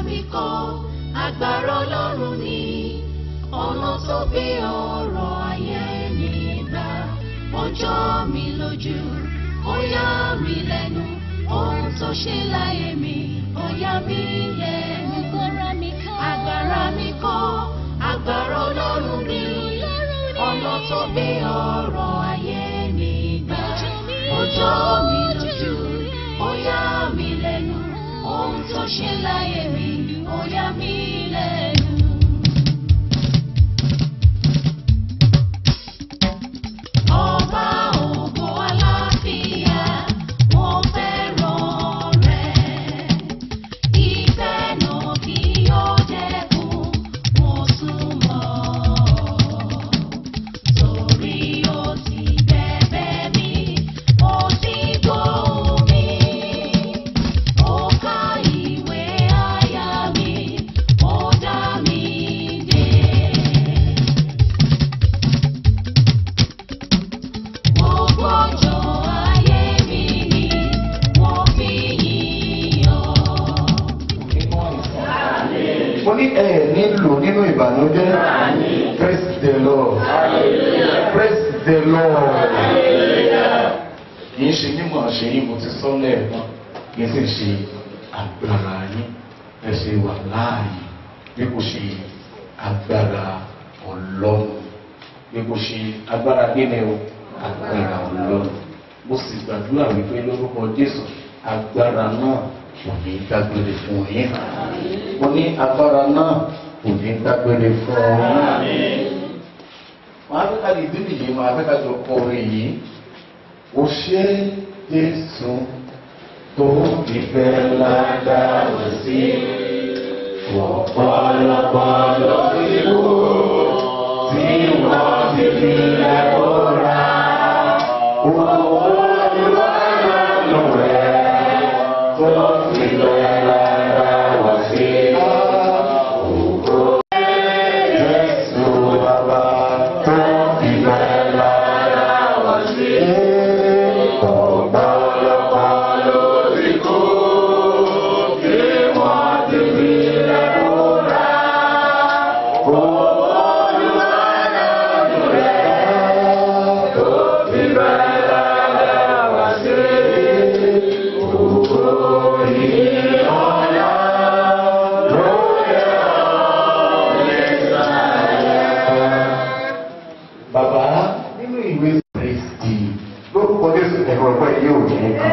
mi kọ́ agbára ọlọ́run ni ọ̀nà tó gbé ọ̀rọ̀ ayé mi gbà ó jọ mi lójú ó yà mí lẹ́nu ohun tó ṣe láyé mi ó yà mí lẹ́nu agbára mi kọ́ agbára ọlọ́run ni ọ̀nà tó gbé ọ̀rọ̀ ayé mi gbà ó jọ mi lójú ó yà mí lẹ́nu ohun tó ṣe láyé mi ó yà mí lẹ́nu. Ọba ògo àlàáfíà, mo fẹ́ràn rẹ̀. Ìfẹ́ náà kì yóò dẹ́kun, mo súnmọ́. Torí ó ti bẹ̀bẹ̀ mi, ó ti gbóhùn mi. Ó ka ìwé àyà mi, ó dá mi dé. Gbogbo ọjọ́ ayé mi ni wọ́n fi yìn ọ́. mo ní ẹ nílò nínú ìbànújẹ́ praise the lord praise the lord kì í ṣe mímọ̀ ṣe yín mo ti sọ lẹ́ẹ̀kan kì í sì ṣe agbára yín ẹ ṣe wà láàyè bí kò ṣe agbára ọlọ́run bí kò ṣe agbára kíni o agbára ọlọ́run mo sì gbàdúrà wípé lórúkọ jésù agbára náà kò ní dágbére fún yín mo ní agbára náà kò ní dágbére fún yín máa fẹ́ ká lè dín nìyí máa fẹ́ ká jọ kọ orin yìí ó ṣe jésù tó ìfẹ́ lágbára sí ọ̀pọ̀lọpọ̀ lọ sí wò tí wọ́n ti fi lẹ́kọ̀ọ́ ra owó ìwádìí rẹ̀ tó fi fẹ́ lágbára sí ògo jésù bàbá tó fi fẹ́ lágbára sí ọ̀pọ̀lọpọ̀ lórí kó tí wọ́n ti fi lẹ́kọ̀ọ́ ra owó ìwádìí rẹ̀ tó fi fẹ́ lágbára sí ògo ìyọ̀nà lóye ọ̀lẹ́sàáyà. Bàbá nínú ìwé Kristi lórúkọ Jésù ẹ̀rọ ọgbọ́n yìí ò ní kàn.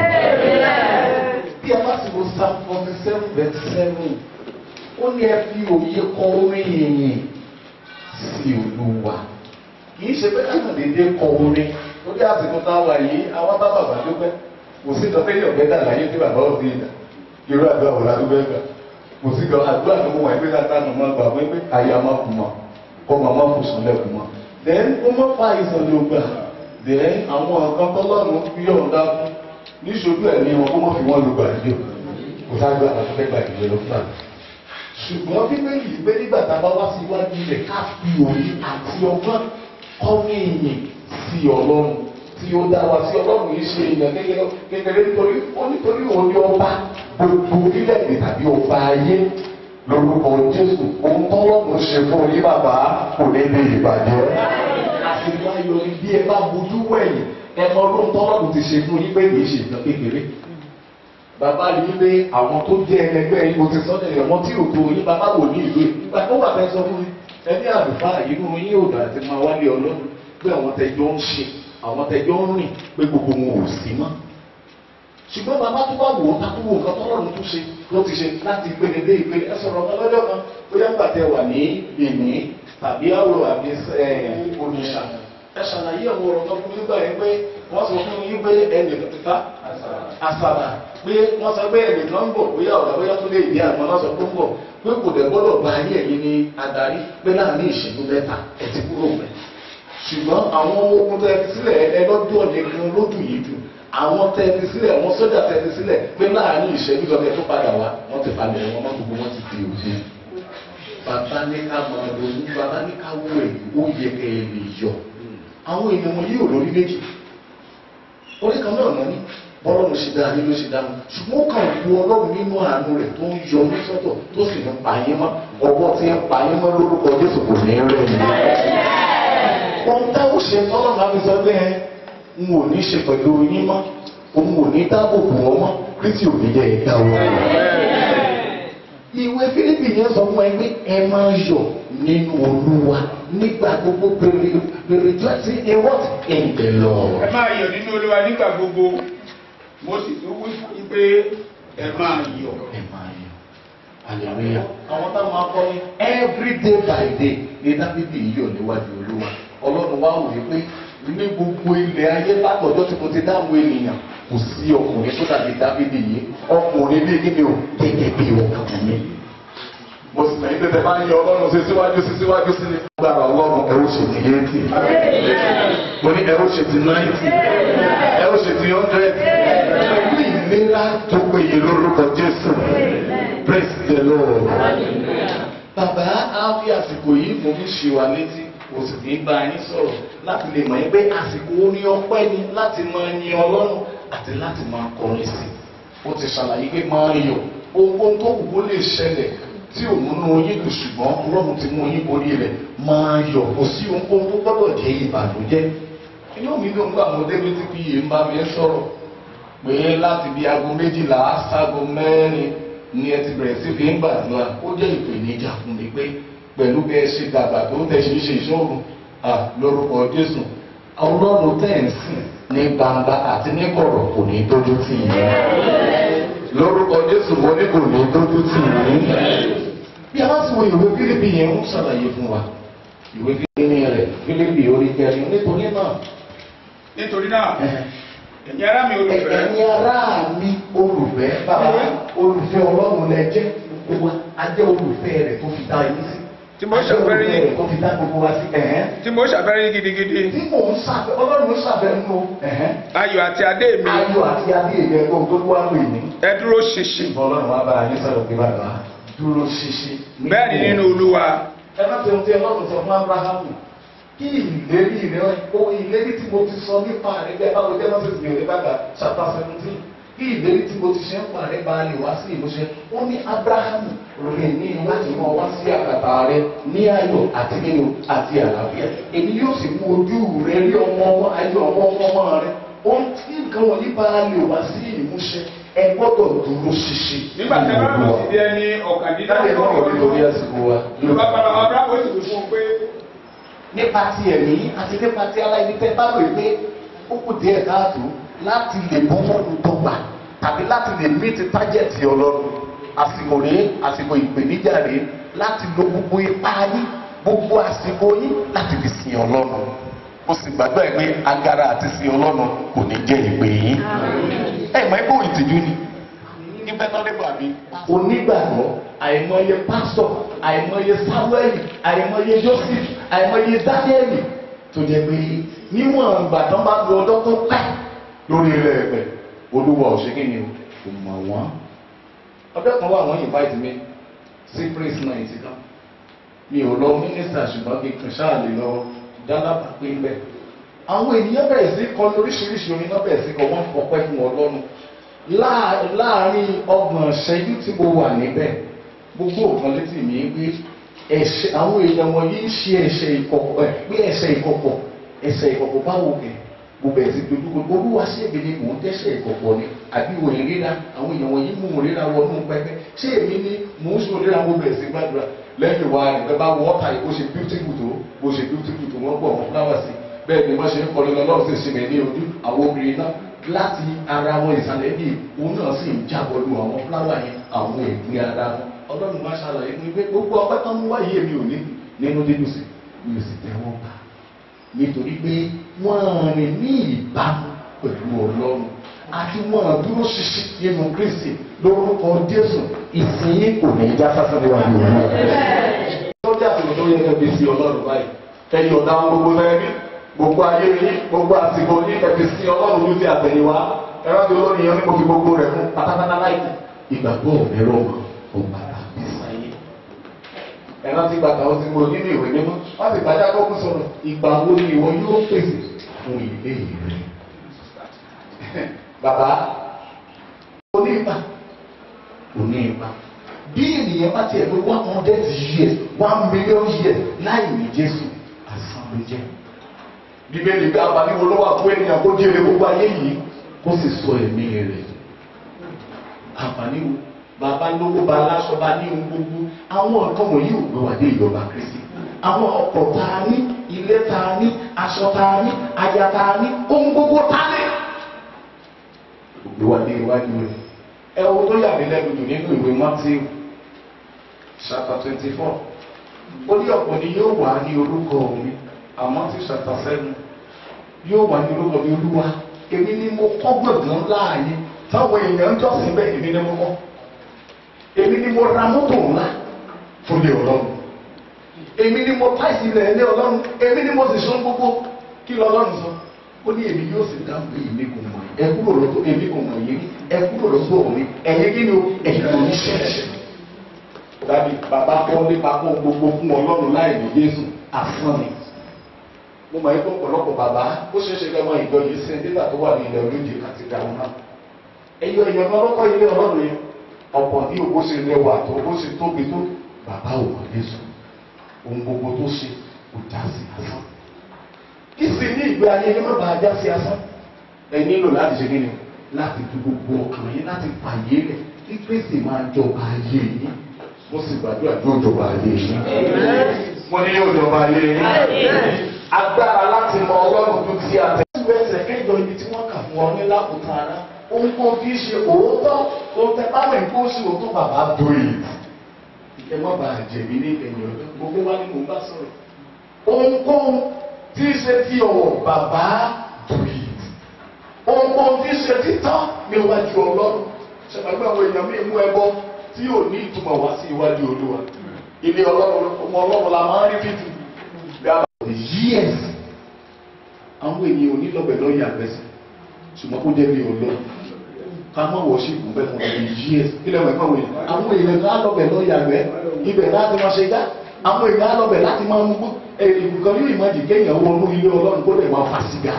Bí a bá sì wo Psalm forty seven verse seven, ó ní ẹ fi òye kọ orin yìnyín sí Olúwa. Kì í ṣe pé ká kàn déédéé kọ orin. Ó jẹ́ àsìkò táwa yìí, àwọn bá bàbá dúpẹ́. Kò sí ìtọ́pẹ́ yìí ọ̀gbẹ́ dà láyé tí bàbá òsì ìdá. Irú àdúrà wò ládùúgbò ẹ̀gbà. Kò sí gan àdúrà tó wọ̀ ẹgbẹ́ káta nù mọ́ gbà wípé àyà máa kù mọ́. Kọ́ máa má kù sùn lẹ́kùn mọ́. Then ó mọ́ fa ìsàn ló gbà. Then àwọn nǹkan tọ́lọ́run fi yọ̀ǹda fún. Níṣojú ẹ̀mí wọn kó mọ́ fi wọ́n lu gbàdúrà. Kò sáájú àwọn akẹ́kẹ́ gbàdúrà ló fà ṣùgbọ́n bíbélì gbé nígbà tá a bá wá sí iwájú ilẹ̀ ká fi òye àti ọgbọ́n kọ́mí ìyìn sí ọlọ́run tí ó dá wa sí ọlọ́run yìí ṣe ìyàn kékeré kékeré nítorí ó nítorí òun ni ọba gbogbo orílẹ̀-èdè tàbí ọba ayé lórúkọ jésù ohun tọ́lọ́run ṣe fún yín bàbá kò ní lè ìbàjẹ́. àṣìlú ayọ̀ ni bí ẹ bá bojú wẹ̀yìn ẹ mọ ọdún tọ́lọ́run ti ṣe fún yín pé kì í ṣe ìtàn kékeré bàbá rí pé àwọn tó jẹ́ ẹlẹgbẹ́ yìí mo ti sọ ní ọmọ tí ò tó yín bàbá wò ní ìlú yìí ìgbà tó wà fẹ́ sọ fún mi ẹni àlùfáà inú yín ò dà àti máa wálé ọlọ́run pé àwọn tẹjọ́ ń ṣe àwọn tẹjọ́ ń rìn pé gbogbo wọn ò sí mọ́ ṣùgbọ́n bàbá tó bá wò ó tá tó wò nǹkan tọ́lọ́run tó ṣe ló ti ṣe láti ìpele dé ìpele ẹ sọ̀rọ̀ ọ̀kan lọ́jọ́ kan bóyá nígbà tẹ wà ní ìní tàbí àwòrán àbí oníṣà ẹ ṣàlàyé àwọn ọ̀rọ̀ kan fún nígbà yẹn pé wọ́n sọ fún yín pé ẹnì kan àṣàrà pé wọ́n sọ pé ẹnì kan ń bọ̀ bóyá ọ̀rọ̀ bóyá tó lè dé àgbọn náà sọ pé ń bọ̀ pé kò dẹ̀ gbọ́dọ̀ bá ayé ẹ̀yin ní adarí pé láàrin ìṣẹ́jú mẹ́ta ẹ ti kúrò mẹ́. ṣùgbọ́n àwọn ogun tẹ́ fi sílẹ̀ ẹlọ́dún ọ̀nẹ́gun lódù yìí dùn àwọn tẹ́ fi sílẹ̀ àwọn sójà tẹ́ fi sílẹ̀ pé láàrin ìṣẹ́jú tó tó padà wá wọ́n ti palẹ̀ wọn mọ́ gbogbo wọn ti di òde. bàbá ní ká máa ronú bàbá ní ká wọ èyí ó yẹ kẹ́ ẹ lè yọ àwọn ènìyàn wọn yóò lórí méjì orí kan náà náà ní bọ́lọ́run ṣe dáa nínú ṣe dáa ṣùgbọ́n ó kàn wú ọlọ́run nínú àánú rẹ̀ tó ń yọ ní sọ́tọ̀ tó sì ń pa yín mọ́ ọwọ́ tí ń pa yín mọ́ lórúkọ jésù kò ní rẹ̀ ní. ohun táwọn ṣe tọ́lọ́run á fi sọ pé ẹ n ò ní ṣe pẹ̀lú yín mọ́ òun ò ní dáàbò bò wọ́n mọ́ kristi ò ní jẹ́ ẹ̀dá wọn. ìwé fílípì yẹn sọ fún ẹ pé ẹ máa yọ̀ nínú olúwa nígbà gbogbo pèrè pèrè jọ́sí ẹ wọ́n in the Lord. ẹ máa yọ̀ nínú olúwa nígbà gbogbo mo sì tún wí fún yín pé ẹ máa yọ̀. ẹ máa yọ̀ hallelujah. àwọn táwọn akọ ní every day by day ní dábìbì yọ̀ níwájú olúwa ọlọ́run wá wòye pé ní gbogbo ilẹ̀ ayé látọ̀jọ́ tí mo ti dáhùn ènìyàn kò sí ọkùnrin tó dàbí dábìbì yìí ọkùnrin bíi kí ni o gẹ́gẹ́ bí ọkùnrin mo sì mọ̀ nípa bá ń yọ ọlọ́run sí síwájú sí síwájú sí ní agbára ọlọ́run ẹ̀rọ ṣe ti eighty mo ní ẹ̀rọ ṣe ti ninety ẹ̀rọ ṣe ti hundred pẹ̀lú ìlera tó péye lórúkọ jésù praise the lord. bàbá á fi àsìkò yìí mo fi ṣe wa létí kò sì ní bá yín sọ̀rọ̀ láti lè mọ̀ yín pé àsìkò orin ọpẹ́ ni láti máa yin ọlọ́run àti láti máa kọrin sí i ó ti ṣàlàyé pé máa yọ̀ ohun tó wù kó lè ṣẹlẹ̀ tí ò múnú yín dùn ṣùgbọ́n ọlọ́run ti mú yín borí rẹ̀ máa yọ̀ kò sí ohun tó gbọ́dọ̀ jẹ́ ìbànújẹ́ inú mi ló ń gbà mọ́ débi tí kì í ń bá mi sọ̀rọ̀ pé láti bí aago méjìlá ságo mẹ́rin ni ẹ ti bẹ̀rẹ̀ sí fi ń gbàdúrà ó jẹ́ ìpèníjà fún mi pé pẹ̀lú bí ẹ ṣe dàgbà tó tẹ̀ ṣe ṣe ìṣòro lórúkọ jésù ọlọ́run tẹ̀ ń sìn ní gbangba àti ní kọ̀rọ̀ kò ní dójú tì yín lórúkọ jésù mo ní kò ní dójú tì yín bí a bá ti wo ìwé fílípì yẹn ń ṣàlàyé fún wa ìwé fílípì rẹ̀ fílípì orí kẹrin nítorí náà nítorí náà ẹ̀yin ará mi olùfẹ́ ẹ̀yin ará mi olùfẹ́ bàbá olùfẹ́ ọlọ́run lẹ jẹ́ gbogbo wa a jẹ́ olùfẹ́ rẹ̀ tó fi dá yín sí Tí mo A jẹ́ ṣàfẹ́rí olùfẹ́ rẹ̀ tó fi dá gbogbo wa sí ẹ̀hẹ́n tí mo ṣàfẹ́rẹ́ yín gidigidi tí mò ń ṣàfẹ́ ọlọ́run ló ṣàfẹ́ nínú ẹ̀hẹ́n ayọ̀ àti adé mi ayọ̀ àti adé ìyẹn ohun tó wá lò ní. ẹ dúró ṣinṣin ọlọ́run wa bá yín sọ̀rọ̀ pé bàbá dúró ṣinṣin. bẹ́ẹ̀ ni nínú olúwa ẹ má ti ohun tí ọlọ́run sọ fún abrahamu kí ìlérí rẹ ohun ìlérí tí mo ti sọ nípa rẹ bẹ́ẹ̀ báwo jẹ́ mọ́sẹ̀ sí òde bàbá chapter seventeen kí ìlérí tí mo ti ṣe ń pa rẹ bá lè wá sí ìmúṣẹ ó ní abrahamu rìn ní láti mọ wá sí àkàtà rẹ ní ayọ̀ àti nínú àti àlàáfíà èmi yóò sì mú ojú rẹ rí ọmọ ayọ̀ ọmọ ọmọ rẹ ohun tí nǹkan wọ̀nyí bá lè wá sí ìmúṣẹ ẹ gbọ́dọ̀ dúró ṣinṣin. nígbà tí a bá lọ sí ẹni Dáre náà wọ̀ nítorí ọ̀kàndínláàbọ̀ àsìkò wa. yorùbá padà wọn bá wọ́n sì fi fún un pé nípa ti ẹ̀mí àti nípa ti aláìní tẹ́ bá lè pé ó kù díẹ̀ káàtó láti lè bọ́ lọ́rùn dọ́gba tàbí láti lè mí ti tájẹ̀tì ọlọ́run àsìkò rèé àsìkò ìpèníjà rèé láti lo gbogbo ipá yín gbogbo àsìkò yín láti fi sin ọlọ́run ó sì gbàgbọ́ ẹ̀ pé agara àti sin ọlọ́run kò ní jẹ́ ìpè yín ẹ̀ mọ̀ ẹ́ kó ìtìjú ni níbẹ̀ náà nígbà mi. onígbàgbọ́ àìmọye pásítọ̀ àìmọye sáwẹ́lì àìmọye joseph àìmọye dáníẹ́lì tó jẹ́ pé níwọ̀n ìgbà tán bá lu ọjọ́ tó pẹ́ lórí ilẹ̀ ẹ̀pẹ̀ olúwa ò ṣe kí ni o kò mọ̀ wọ́n. ọjọ́ kan wà wọ́n invite mi sí praise night kan mi ò lọ mínísítà ṣùgbọ́n kí n ṣáà lè lọ dálábà pé ń bẹ̀. àwọn ènìyàn bẹ̀rẹ̀ sí kọ lóríṣiríṣi orin náà bẹ̀rẹ̀ sí kọ wọ́n fọpẹ́ fún ọlọ́run láà- láàárín ọgbọ̀n ṣẹ́jú tí mo wà níbẹ̀ gbogbo nǹkan létí mi pé ẹ̀ṣẹ̀ àwọn èèyàn wọ̀nyí ń ṣe ẹ̀ṣẹ̀ ìkọ̀kọ̀ ẹ̀ pé ẹ̀ṣẹ̀ ìkọ̀kọ̀ ẹ̀ṣẹ̀ ìkọ̀kọ̀ báwo kẹ̀ mo bẹ̀rẹ̀ sí dojú gbogbo olúwa ṣé èmi ni mò ń dẹ́ṣẹ̀ ìkọ̀kọ̀ ni àbí òye ríra àwọn èèyàn wọ̀nyí mú un ríra wọnú pẹpẹ ṣé èmi ni mò ń sọ ríra mo bẹ̀rẹ̀ sí gbàdúrà lẹ́yìn wa nìkan bá wọ́ ọ̀tà yìí bó ṣe beautiful tó bó ṣe beautiful tó wọ́n pọ̀ wọ́n fúláwà sí bẹ́ẹ̀ ni wọ́n ṣe ń kọrin lọ́wọ́ sí ìsinmi ní ojú àwọn obìnrin náà láti ara wọn ìsàlẹ̀ bíi òun náà sì ń jábọ̀ lu àwọn fúláwà yẹn àwọn ìpín ara wọn ọlọ́run máa ṣàlàyé fún mi pé gbogbo ọpẹ́ tán mú wáyé mi ò ní nínú dídùn sí mi ò sì tẹ́wọ́ gbà nítorí pé wọ́n rìn ní ìbámu pẹ̀lú ọlọ́run àti wọ́n dúró ṣinṣin nínú kristi lórúkọ jésù ìsinyìí kò ní í já sásán níwájú ọlọ́run. lọ́jà tó tó yẹ kẹ́bi sí ọlọ́run báyìí ẹ̀yin ọ̀dà wọn gbogbo lẹ́ẹ̀rí gbogbo ayé yín gbogbo àsìkò yín kẹ́bi sí ọlọ́run ló ti àtẹ̀yìnwá ẹ̀rọ ti lórí yẹn ní mo fi gbogbo rẹ̀ fún pátápátá láìpẹ́. ìgbàgbọ́ mi rọ̀ mọ́ ọgbà tàbí sáyé ẹ̀rọ ti gbàgbà ó ti mú nínú ìwé mímọ́ wọ́n ti gbàjá kọ́kọ́ sọ̀rọ̀ ìgbà wo ni ìwọ yóò pèsè fún ilé rẹ̀. bàbá ipa kò ní ipa bí ènìyàn bá tiẹ̀ pé one hundred years one million years láì ní jésù asán ló jẹ́ bíbélì bí àǹfààní wo ló wà fún ènìyàn kó jèrè gbogbo ayé yìí kó sì sọ ẹ̀mí rẹ̀ àǹfààní wo bàbá lówó bá aláṣọ bá ní ohun gbogbo àwọn nǹkan wọ̀nyí ò gbé wá dé ìjọba kristi àwọn ọkọ̀ tá a ní ilé tá a ní aṣọ tá a ní aya tá a ní ohun gbogbo tá a ní. ò gbé wá dé iwájú rẹ̀ ẹ wo tó yà mí lẹ́nu jù nínú ìwé Matthew chapter twenty four ó ní ọ̀pọ̀ ni yóò wà ní orúkọ mi àmọ́ tí chapter seven yóò wà ní orúkọ mi olúwa èmi ni mo kọ́ gbọ̀ngàn láàyè táwọn èèyàn ń jọ́sìn bẹ́ẹ̀ èmi ni mo kọ́ èmi ni mo ra mọ́tò ńlá fún ilé ọlọ́run èmi ni mo tá ìsìlẹ̀ ilé ọlọ́run èmi ni mo sì sún gbogbo kí lọ́lọ́run sọ ó ní èmi yóò sì dá pé èmi kò mọ̀ ẹ kúrò lọ́tọ̀ èmi kò mọ̀ yìí ẹ kúrò lọ́tọ̀ mi ẹ̀yin kí ni o ẹ̀yin kò ní ṣẹ̀ṣẹ̀ dàbí bàbá kọ́ nípa kó gbogbo fún ọlọ́run láì ní Jésù asán ni mo mọ̀ ẹ́ tó ọ̀pọ̀lọpọ̀ bàbá ó ṣeé ṣe kẹ́mọ́ ìjọ yìí sí nígbà tó wà ní ilẹ̀ olóje àti ìdáhùn náà ẹ̀yọ èèyàn kan lọ́kọ́ ilé ọlọ́run yẹn ọ̀pọ̀ ní òbó ṣe lẹ́wà tó bó ṣe tóbi tó bàbá ò mọ̀ Jésù ohun gbogbo tó ṣe kò já sí asán kí sì ní ìgbé ayé yẹn má bàa já sí asán ẹ nílò láti ṣe kíni láti tu gbogbo ọkàn yín láti fàyè rẹ̀ kí Kristi máa jọba ayé yín mo sì gbàdúrà yóò jọba ayé yín mo ní yóò jọba ayé yín agbára láti mọ ọlọ́run tó ti àtẹ. ẹsẹ̀ kẹjọ ibi tí wọ́n kà fún ọ ní lákòókò ara ohun kan kì í ṣe òótọ́ ohun tẹ bá mọ̀ nǹkan oṣù òótọ́ bàbá bòye. ẹ má bàa jẹ̀bi ní ẹ̀yìn ọ̀dọ́ gbogbo wa ni mò ń bá sọ̀rọ̀. ohunkóhun tí í ṣe ti ọ̀wọ̀ bàbá bòye. ohunkóhun tí í ṣe títọ́ níwájú ọlọ́run. ṣàgbàgbọ́ àwọn èèyàn mi mú ẹbọ tí yóò ní ìtumọ̀ wá sí iwájú olúwa. ilé ọlọ́run ọmọ ọlọ́run la máa ń rí fífi years àwọn ènìyàn ò ní lọ́bẹ̀ lọ́yà àgbẹ̀sẹ̀ ṣùgbọ́n kó jẹ́ bí ọlọ́ ká má wọ̀ sí ìgùn bẹ́ẹ̀ fún ọdún years kí lẹ́wọ̀n ẹ̀fọ́ wọ̀nyí àwọn èèyàn ká lọ́bẹ̀ lọ́yà àgbẹ̀ ibẹ̀ láti máa ṣe gá àwọn èèyàn á lọ́bẹ̀ láti máa mú ìlú kan yóò ìmájì kéèyàn wọnú ilé ọlọ́run kó lè máa fà sígá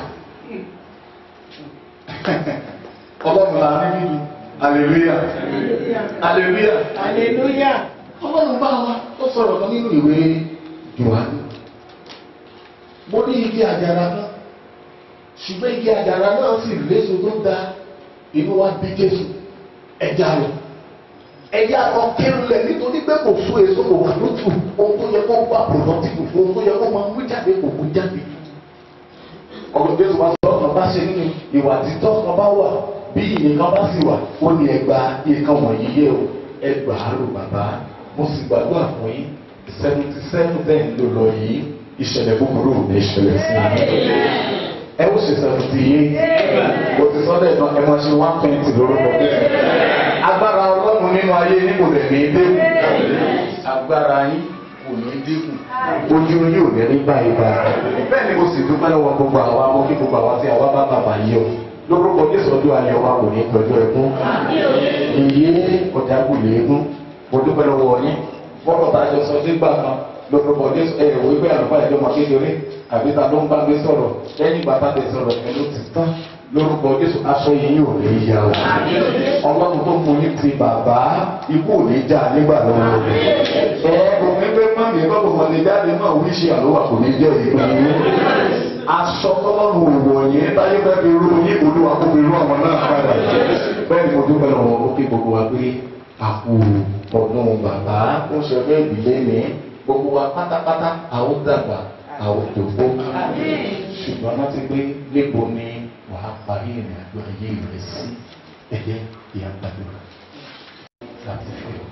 ọlọ́run là ní nínú hallelujah hallelujah Hallelujah. ọlọ́run bá wa ó sọ̀rọ̀ kan nínú ìwé Jòhánù mo ní igi àjàrà kan ṣùgbọ́n igi àjàrà náà sì léso tó da inú wa bí Jésù ẹja rẹ̀ ẹja kan kéré nítorí pé kò fún èso kò wà lótú ohun tó yẹ kó wà productive fún ohun tó yẹ kó máa mú jáde kò mú jáde ọ̀rọ̀ Jésù bá sọ ọ̀kan bá ṣe nínú ìwà títọ́ kan bá wà bí ìyẹ̀kan bá sì wà ó ní ẹgbà ìkan wọ̀nyí yẹ o ẹgbàá rò bàbá mo sì gbàdúrà fún yín seventy seven ten ló lọ yìí ìṣẹ̀lẹ̀ búburú ò ní ṣẹlẹ̀ sí i. ẹ ó ṣe seventy yìí kò ti sọ́dọ̀ ẹ̀nà ẹ máa ṣe one twenty lórúkọ bẹ́ẹ̀. agbára ọlọ́run nínú ayé ní kò dẹ̀ ní dínkù agbára yín kò ní dínkù ojú yín ò ní rí báyìí báyìí. bẹ́ẹ̀ ni mo sì dúpẹ́ lọ́wọ́ gbogbo àwa mo kí gbogbo àwa tí àwa bá bàbá yìí o lórúkọ jésù ọdún ayọ̀ wa kò ní tọ́jú ẹkún ìyé ọ̀dàgbù lẹ́ẹ̀kún mo dúpẹ́ lọ́wọ́ yín fọ́nà bá jọ sọ nígbà kan lórúkọ jésù ẹ ò wípé àlùfáà ìjọ máa kékeré àbí ta ló ń bá gbé sọ̀rọ̀ lẹ́yìn ìgbà tá a lè sọ̀rọ̀ ẹnu ti tán lórúkọ jésù aṣọ yìí ò ní yá o ọlọ́run tó mú ní ti bàbá ikú ò ní já nígbà lọ́wọ́ ẹ kò ní pé mọ́mí ẹ bọ́kọ̀ mọ́ni jáde náà wíṣẹ́ àlọ́wà kò ní jẹ́ ìpín yín aṣọ tọ́lọ́run òwò yẹn táyé fẹ́ fi rú yín olúwa kó fi rú àwọn náà padà bẹ́ẹ̀ ni mo dúpẹ́ lọ́wọ́ ó kí gbogbo wa pé àpò ọdún bàbá ó ṣe fẹ́ ìdílé mi gbogbo wa pátápátá àwọn dàgbà àwọn dògbò ṣùgbọ́n wọ́n ti gbé lébo ni wàá parí ìrìn àjò ayé rẹ̀ sí ẹ̀yẹ ìyá gbàdúrà láti fi ọ́.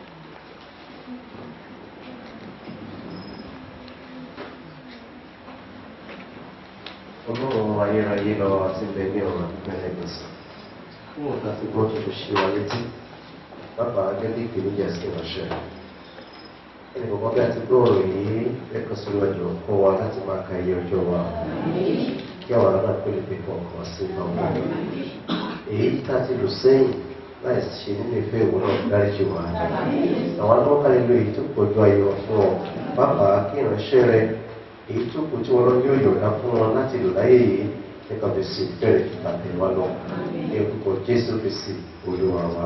ọlọ́run ayérayé lọ àti ilẹ̀ ní ọ̀rọ̀ ìpínlẹ̀ gbèsè fún ọ̀gá tí wọ́n tó ṣe wa létí bàbá gẹ́gẹ́ ìpèníjà sí ìránṣẹ́ ẹnì kọ̀ọ̀kan bí a ti gbọ́ ọ̀rọ̀ yìí lẹ́kọ̀ọ́ sí ọjọ́ fún wa láti máa ka iye ọjọ́ wa kí àwọn ará pèlè pé kọ̀ọ̀kan sí àwọn èyí tá a ti lò sẹ́yìn láì ṣe nínú ìfẹ́ ìwọ náà dáríjì wa àwọn alọ́kàlẹ́ lo èyí tó pọ̀jù ayọ̀ fún ọ bàbá kí ìránṣẹ́ rẹ èyí tó kù tí wọn lọ yóò yọ̀dá fún wọn láti lò láyé yìí nípa bẹ̀sí bẹ̀rẹ̀ ìpàdé wa lọ ní orúkọ jésù kristi olúwa wa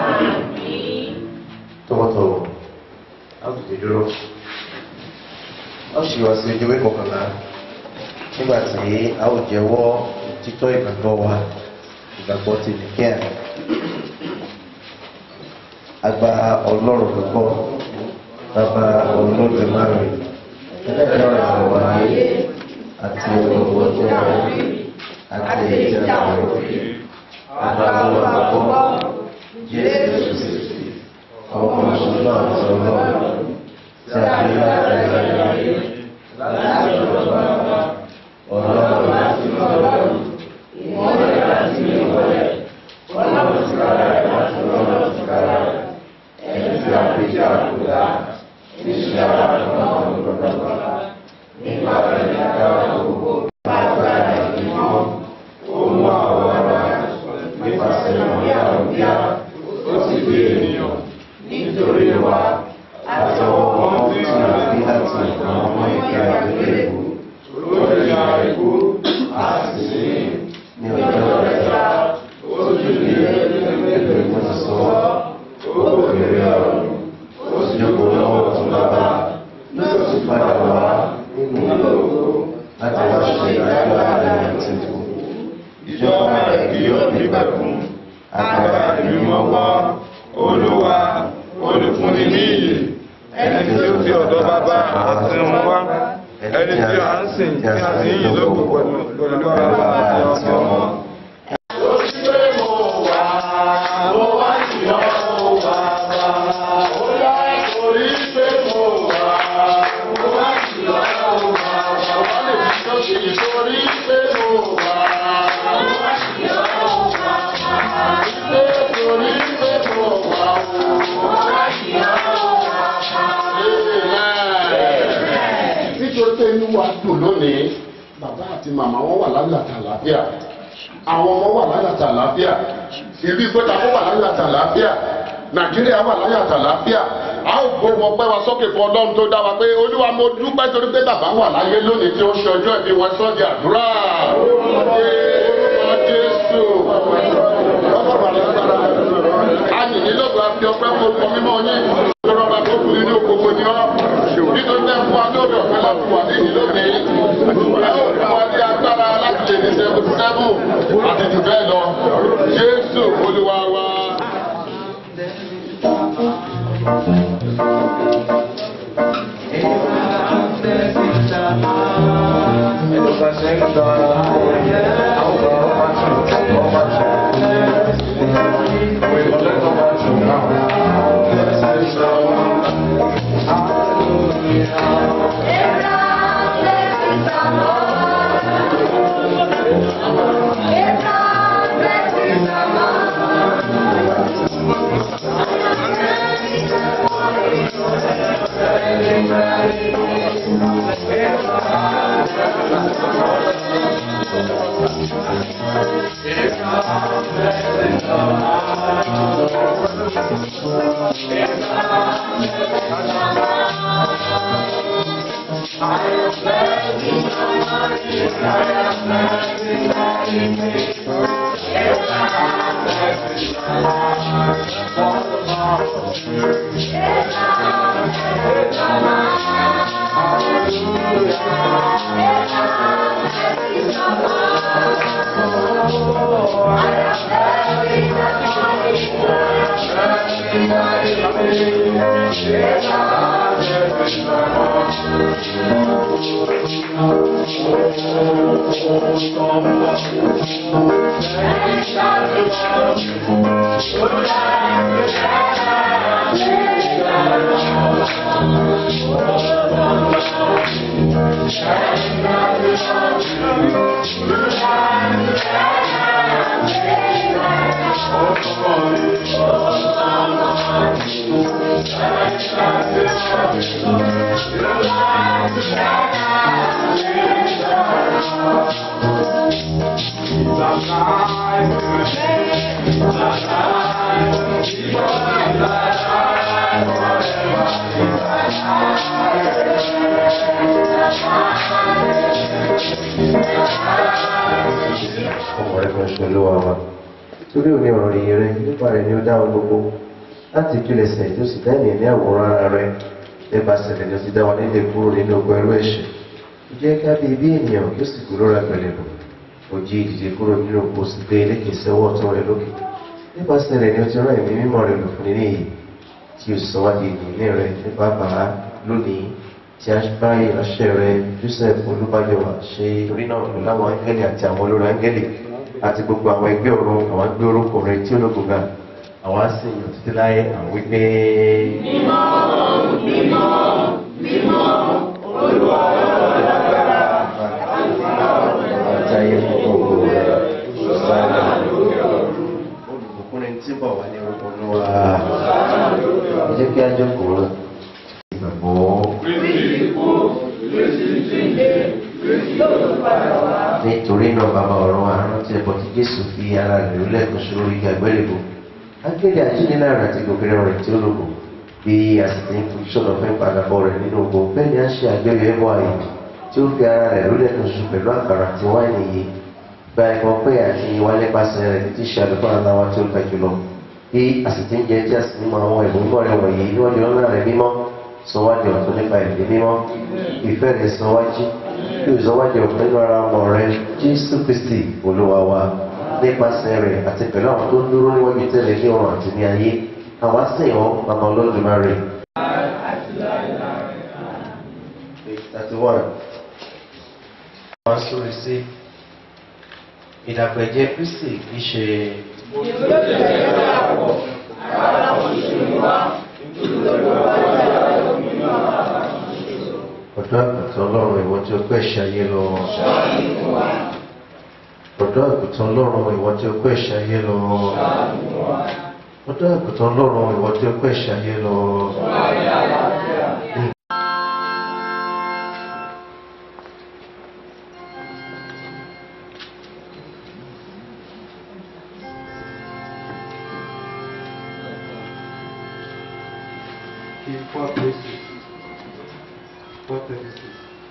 tọwọ́tọwọ́ a kò ti dúró a ó ṣe wá sí ojúwé kọkànlá nígbà tí a ó jẹ́wọ́ títọ́ ìgbàgbọ́ wa ìgbàgbọ́ ti nìkẹ́à agba ọlọ́run gbọ́ bàbá olódùmarè ẹlẹ́dàá ìrànwọ́ ayé àti olówó tó wà rí àti ìjà òrí agba ọlọ́run gbọ́ jésù kristi ọmọ ìṣúná àti ọlọ́run tí a fi láti ẹ̀rọ ayé láti ọ̀dọ̀ bàbá ọlọ́run láti ọlọ́run ìmọ̀lẹ̀ láti ìmọ̀lẹ̀ ọlọ́run ti kára ẹ̀ láti ọlọ́run ti kára ẹ̀ ẹni tí a fi jẹ́ àkúdá níṣẹ́ ara náà lọ́dọ̀dọ̀ nípa ẹ̀yà dára gbogbo agbára ìdíwọ́ ó mú àwọn ara nípasẹ̀ ìròyìn àrùbíà ó sì gbé ènìyàn nítorí wa àti ọwọ́ tí a fi láti àwọn ọmọ ìgbà ìgbélébù lórí àìkú àti sí ní ọjọ́ kẹta ó sì ní ẹgbẹ̀rún ìmọ̀sọ̀wọ́ ó bèrè ọ̀rọ̀ ó sì jókòó lọ́wọ́ tó bàbá yóò sì padà wá nínú ìlú láti wá ṣe ìdájọ́ ààrẹ àti ìbò. ìjọba rẹ̀ kì yóò nígbà kún agbára ìbímọ wá olúwa olùfúnni ní iyì ẹni tí ó fi ọ̀dọ̀ bàbá àti ọmọ wá ẹni tí a ń sìn tí a sì ń yìn lógo pẹ̀lú pẹ̀lú bàbá àti ọmọ. nítorí pé inú wa dùn lónìí bàbá àti màmá wọn wà láyọ̀ àti àlàáfíà àwọn ọmọ wà láyọ̀ àti àlàáfíà ìlú ìgbésà wọn wà láyọ̀ àti àlàáfíà nàìjíríà wà láyọ̀ àti àlàáfíà a ó gbóhùn ọpẹ́ wa sókè fún ọlọ́run tó dá wa pé olúwa mo dúpẹ́ torí pé bàbá wà láyé lónìí tí ó ṣe ọjọ́ ìbí wọn sọ́ọ̀dì àdúrà orúkọ jésù ọlọ́run àlàáfíà ayìnlélọ́gbà fi ọpẹ́ fún orúkọ mímọ́ yín lọ́rọ̀ bá tó kù nínú gbogbo ni ọ́ nítorí bẹ́ẹ̀ fún wa lórí ọ̀fẹ́ láti wà ní ìlú mi ẹ ó fún wa ní agbára láti lè ní seventy seven àti jù bẹ́ẹ̀ lọ jésù olúwa wa. Thank you. ọmọ rẹ kan ṣe olówó wa torí òní ọ̀rọ̀ yìí rẹ nípa rẹ ni ó dá ohun gbogbo láti ìpilẹ̀ṣẹ̀ tó sì dá ènìyàn ní àwòrán ara rẹ nípasẹ̀ rẹ ni ó ti dá wa nílé kúrò nínú ogun ẹrú ẹ̀ṣẹ̀ ó jẹ́ ká bí bí ènìyàn kí ó sì kúrò rẹ pẹ̀lẹ́ bọ̀ ó jí ìdìde kúrò nínú oko sì gbé eléke sẹ́wọ́ ọ̀tún rẹ lókè nípasẹ̀ rẹ ni ó ti rán ẹ̀mí mímọ́ rẹ lò fún nílé yìí tí ó sọ wá di ènìyàn rẹ nípa bàá lónìí tí a bá ìránṣẹ́ rẹ Joseph Olúbáyọ̀wá ṣe torí náà pẹ̀lú àwọn áńgẹ́lì àti àwọn olórí áńgẹ́lì àti gbogbo àwọn ẹgbẹ́ ọ̀run àwọn gbé orúkọ rẹ tí ó lógo ga àwọn á sì yàn títí láyé àwọn wípé. àtàyè gbogbo rẹ sọ́dọ̀ òkúrin tí bọ̀ wá ní orúkọ olúwa ẹ jẹ́ kí á jókòó ìgbàgbọ́. nítorí náà bàbá ọ̀rọ̀ àrùn tí ẹbọ tí jésù fi ara rẹ̀ lólẹ̀ kan ṣòro igi àgbélébò akéde àjínilára àti gòkèrè rẹ̀ tí ó lòbò bí a sì ti ń fojú sọ̀rọ̀ fẹ́ padàbọ̀ rẹ̀ nínú ogun bẹ́ẹ̀ ni a ṣe àgbẹ̀yọ̀ ẹbọ ààyè tí ó fi ara rẹ̀ lólẹ̀ kan ṣoṣo pẹ̀lú àkàrà àti wáìnì yìí gba ẹ̀kọ́ pé àti ìwà nípasẹ̀ rẹ̀ títí ṣe àlùfáà aláwa tí ó ga jùlọ bí a sì ti ń jẹ tí a sì ń mọ àwọn ẹ̀bùn mímọ́ rẹ̀ wọ̀nyí níwájú ọlọ́run rẹ̀ mímọ́ sọ wá di ọ̀tún nípa ìdí mímọ́ ìfẹ́ rẹ̀ sọ wá jí kí o sọ wá di ọ̀tún nínú ara ọmọ rẹ̀ jésù kristi olúwa wa nípasẹ̀ rẹ̀ àti pẹ̀lú àwọn tó ń dúró níwájú tẹ́lẹ̀ ní ọ̀run àti ní ayé àwa sìn ọ́ bàbá olódùmarè. thirty one wọ́n sórí sí ìdàgbẹ̀jẹ̀ kristi kì í ṣe. ọ̀dọ́ àgùntàn ọlọ́run ìwọ tí ó pẹ́ ṣayé lọ. ọ̀dọ́ àgùntàn ọlọ́run ìwọ tí ó pẹ́ ṣayé lọ. ọ̀dọ́ àgùntàn ọlọ́run ìwọ tí ó pẹ́ ṣayé lọ. Four places. Four places.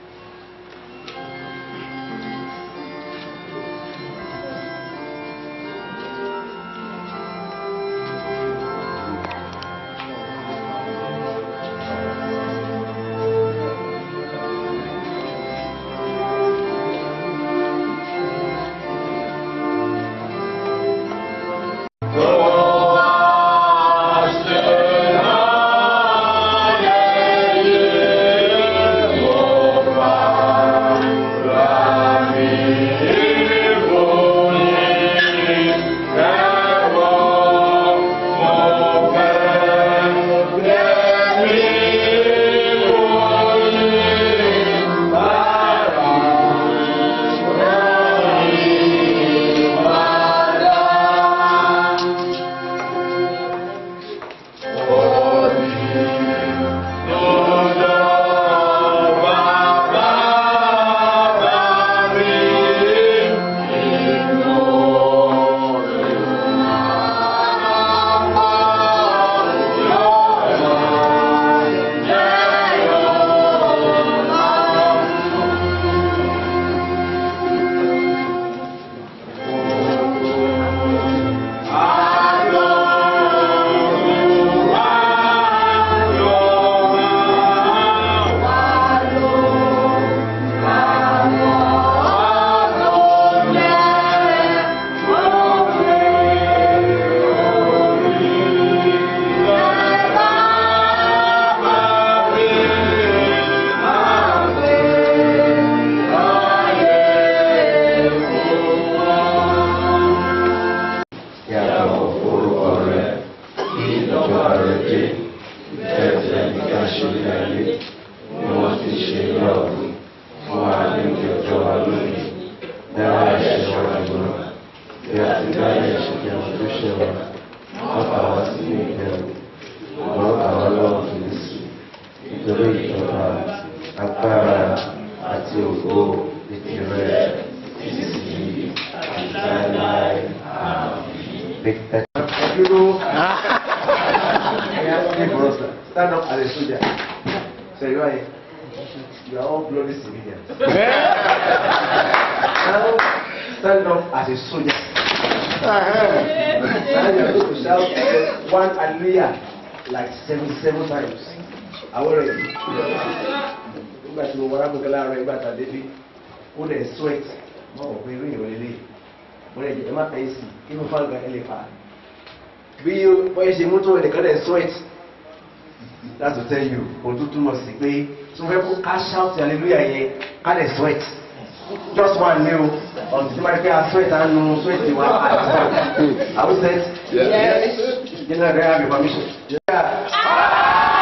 Yàtọ̀ orúkọ rẹ̀ kí ìjọba rẹ̀ dé. Ẹ̀jẹ̀ nìkan ṣe ní ayé ni wọ́n ti ṣe ní ọ̀run. Fún wa ní ìjọba wa lónìí. Dára ẹ̀ṣẹ̀ wa jùlọ. Bí a ti dá ẹ̀ṣẹ̀ jẹ́ wọn tó ṣẹ̀ wá. Wọ́n kà wá sí ní ìbẹ̀rù. Wọ́n kà wá lọ́wọ́ fèrèsé. Nítorí ìjọba, agbára àti ògo ní tirẹ̀ títí àti láéláé. Àmín. Dúró. Stand up as a soldier. Ṣé ìwá yìí? You are all bloody civilians. now, stand up as a soldier. Now you are going to shout one hallelujah like seventy-seven times. Àwọn rẹ̀ nígbà tí mo wọ́n rábùkẹ́ láàárọ̀ ìgbà tàbí bí ó lẹ̀ sweat wọ́n wọ̀ pé irú ìrọ̀ lélẹ̀ mo lẹ̀ jẹ́ ẹ má tẹ̀ ẹ́ sí inú fáńgà ẹ lè fà á. Bí wọ́n ṣe mú tó ẹnìkan lẹ̀ sweat that's to tell you òtútù mọ̀ sí pé tí wọ́n fẹ́ kó ká shout hallelujah yẹn ká lẹ̀ sweat just one ní o ọ̀sìn tí wọ́n rí pé a sweat á nu sweat wa are we set? yes. General, do I have your permission? Yeah.